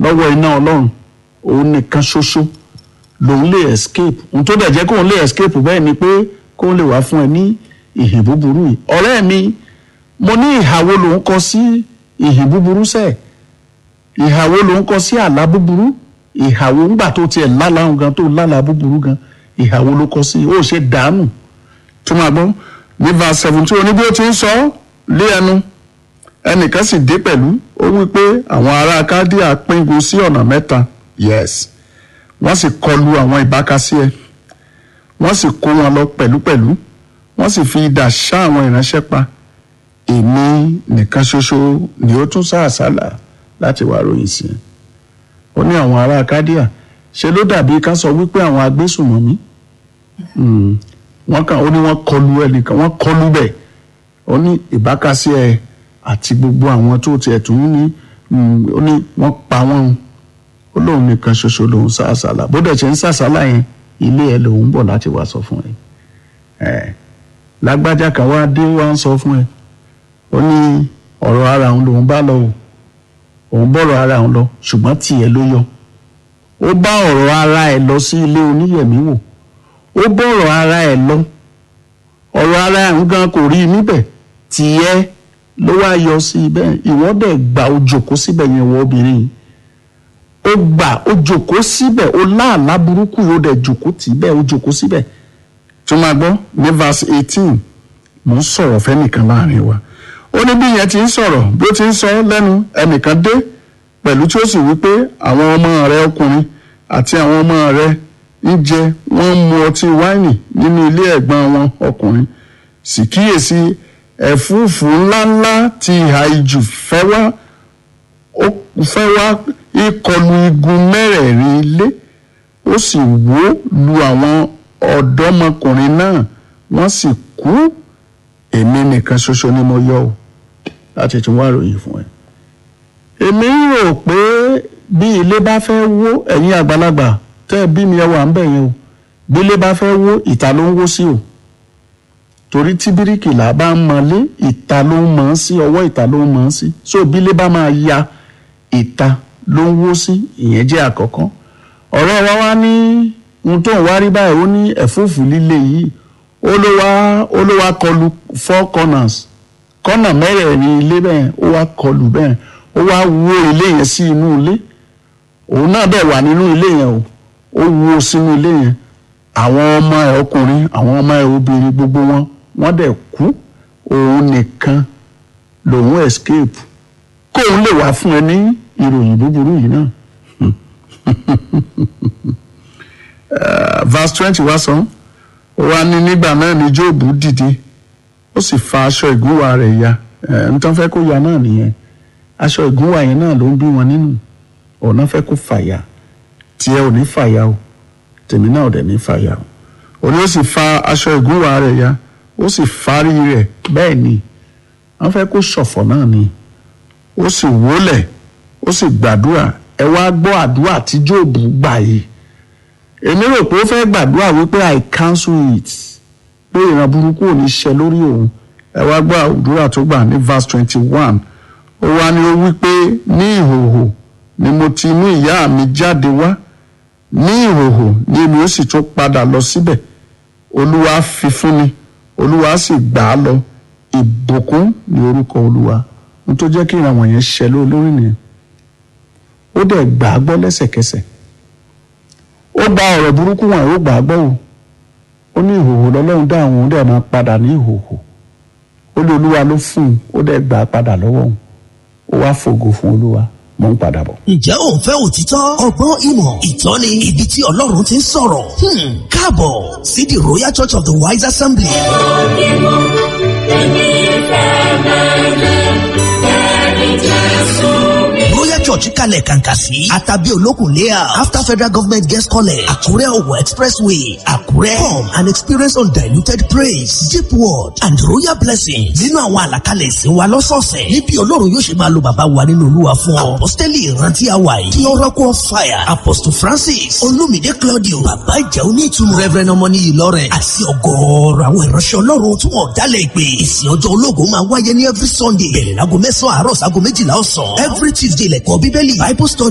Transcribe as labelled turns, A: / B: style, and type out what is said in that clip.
A: lọ́wọ́ iná ọlọ́run òun nìkan ṣoṣo lòun lè escape ohun tó dẹ̀ jẹ́ kóun lè escape bẹ́ẹ̀ ni pé kóun lè wá fún ẹ ní ìhìn búburú yìí ọ̀rẹ́ mi mo ní ìhàwó lòun kọ sí ìhìn búburú sẹ́ẹ̀ ìhàwó lòun kọ sí àlá búburú ìhàwó ńgbà tó tiẹ̀ lálàá gan tó lálàá búburú gan ìhàwó ló kọ sí ó ṣe dànù tó máa gbọ́ ní verse seventeen oní bí ó ti ń sọ ọ́ lé ẹnu ẹnìkan sì dé pẹ̀lú ó wí pé àwọn ará kádíà píngun sí ọ̀nà mẹ́ta yes wọ́n sì kọlu àwọn ìbákasí ẹ wọ́n sì kó wọn lọ pẹ̀lúpẹ̀lú wọ́n sì fi idà ṣá àwọn ìránṣẹ́ pa èmi nìkan ṣoṣo ni ó tún sá àsálà láti wá ròyìn sí i ó ní àwọn ará kádíà ṣe ló dàbí ká sọ wípé àwọn agbésùnmọ̀mí Mm. wọ́n kàn ó ní wọ́n kọlu ẹnìkan wọ́n kọlu bẹ́ẹ̀ ó ní ìbákasí ẹ àti gbogbo àwọn tó tiẹ̀ tún ní mm, ó ní wọ́n pa wọ́n ó lóun nìkan ṣoṣo lòun sá àsálà bó dẹ̀ ṣe ń sàsálà yẹn ilé ẹ lòun bọ̀ láti wá sọ fún ẹ ẹ lágbájá kan wá dé wá ń sọ fún ẹ ó ní ọ̀rọ̀ ara òun lòun bá lọ o òun bọ̀rọ̀ ara òun lọ ṣùgbọ́n tiẹ̀ ló yọ ó bá ọ̀rọ̀ ara ẹ̀ lọ sí ilé oníyẹ̀mí wò ó bọ̀rọ̀ ara ẹ̀ lọ ọ̀rọ̀ ara ẹ̀ ń gan kò rí i níbẹ̀ tiẹ̀ ló wá yọ sí ibẹ̀ ìwọ dẹ̀ gbà ó jòkó síbẹ̀ yẹn wọ obìnrin yìí ó gbà ó jòkó síbẹ̀ ó láàlá burúkú yìí ó dẹ̀ jòkó tì í bẹ́ẹ̀ ó jòkó síbẹ̀ tó máa gbọ́ ní verse eighteen mò ń sọ̀rọ̀ fẹ́nìkan láàrin wa ó ní bí yẹn ti ń sọ̀rọ̀ bí ó ti ń sọ lẹ́nu ẹnìkan dé pẹ̀lú tí ó sì wí pé àwọn ọmọ rẹ ọkùnrin àti àwọn ọmọ rẹ ń jẹ wọ́n ń mu ọtí wáìnì nínú ilé ẹ̀gbọ́n wọn ọkùnrin sì kíyèsí ẹ̀fúùfù ńláńlá ti ìhà ìjù fẹ́ wá ó fẹ́ wá ìkọlù igun mẹ́rẹ̀ẹ̀rin ilé ó sì wó lu àwọn ọ̀dọ́mọkùnrin náà wọ́n sì kú èmi nìkan ṣoṣo ni mo yọ ọ́ láti tún wá ròyìn fún ẹ. èmi rò pé bí ilé bá fẹ́ wó ẹ̀yin àgbàlagbà tẹ́ ẹ bí mi ẹ wà ń bẹ̀ yẹn o bí ilé bá fẹ́ wó ìta ló ń wó sí o torí tí bíríkìlà bá ń mọlé ìta ló ń mọ̀ ọ́n sí ọwọ́ ìta ló ń mọ̀ ọ́n sí so bí ilé bá máa ya ìta ló ń wó sí ìyẹn jẹ́ àkọ́kọ́ ọ̀rẹ́ wa wá ní ohun tó ń wá rí báyìí ó ní ẹ̀fúùfù líle yìí ó ló wá ó ló wá kọlu four corners kọ́nà mẹ́rẹ̀ẹ̀rin ilé bẹ́ẹ̀ ó wá kọlù bẹ́ẹ̀ ó wá wó ilé yẹn sí inú ilé òun náà dẹ̀ wà nínú ilé yẹn o ó wó sínú ilé yẹn àwọn ọmọ ẹ̀ ọkùnrin àwọn ọmọ ẹ̀ obìnrin gbogbo wọn wọ́n dẹ̀ kú òun nìkan lòun escape kóun lè wá fún ẹ ní ìròyìn búburú yìí náà Uh, verse twenty wá sọ ó wá ní nígbà náà ni Jóòbù dìde ó sì fa aṣọ ìgúnwà rẹ̀ ya ẹ̀ ń tán fẹ́ kó ya náà nìyẹn aṣọ ìgúnwà yẹn náà ló ń bí wọn nínú ọ̀nà fẹ́ kó fàyà tiẹ̀ ò ní fàyà o tèmi náà ò dẹ̀ ní fàyà o òní ó sì fa aṣọ ìgúnwà rẹ̀ ya ó sì fárí rẹ̀ bẹ́ẹ̀ ni wọ́n fẹ́ kó ṣọ̀fọ̀ náà ni ó sì wólẹ̀ ó sì gbàdúrà ẹ wá gbọ́ àdúrà tí Jóòbù gbà yìí èmi rò pé ó fẹ́ gbàdúrà wípé i cancel it pé ìran burúkú ò ní ṣẹ lórí òun ẹ wá gbọ́ àdúrà tó gbà ní verse twenty one ó wá ní ó wípé ní ìhòhò ni mo ti mú ìyá mi jáde wá ní ìhòhò ni èmi ó sì tún padà lọ síbẹ̀ olúwa fi fún mi olúwa sì gbà á lọ ìbùkún ní orúkọ olúwa ohun tó jẹ́ kí ìran wọ̀nyẹn ṣẹ lórí nìyẹn ó dẹ̀ gbà á gbọ́ lẹ́sẹ̀kẹsẹ̀ ó gba ọ̀rọ̀ burúkú wọn ó gbà á gbọ́ o ó ní ìhòòhò lọ́lọ́run dá àwọn òun dẹ̀ máa padà ní ìhòòhò ó ní olúwa ló fún un ó dẹ̀ gbà á padà lọ́wọ́ òun ó wá fògo fún olúwa mò ń padà bọ̀.
B: ǹjẹ́ ò ń fẹ́ òtítọ́ ọgbọ́n ìmọ̀ ìtọ́ni ibi tí ọlọ́run ti ń sọ̀rọ̀ Hmm, káàbọ̀ sí the royal church of the wise assembly. royal church kalẹ̀ kàǹkà sí àtàbí olókùn layout after federal government guest college àkúrẹ́ ọ̀wọ̀ expressway àkúrẹ́ come and experience undiluted praise deep word and royal blessings nínú àwọn àlàkalẹ̀ ìsìn wa lọ́sọ̀ọ̀sẹ̀ níbi ọlọ́run yóò ṣe máa lo bàbá wa nínú olúwa fún ọ apostoli ìrántí àwa yìí kí oracle of fire apostle francis olumide claudio bàbá ìjà onítùmọ̀ reverend ọmọní ìlọrẹ àti ọgọ́ọ̀rọ̀ àwọn ìránṣẹ́ ọlọ́run tí wọ́n dálẹ̀ ìpè ìsìn ọjọ́ ológun máa wáyé ní every sunday bẹ̀rẹ̀ láago mẹ́sàn-án àárọ̀ sáago méjìlá ọ̀sán every tuesday lẹ́kọ̀ọ́ bíbélì bible study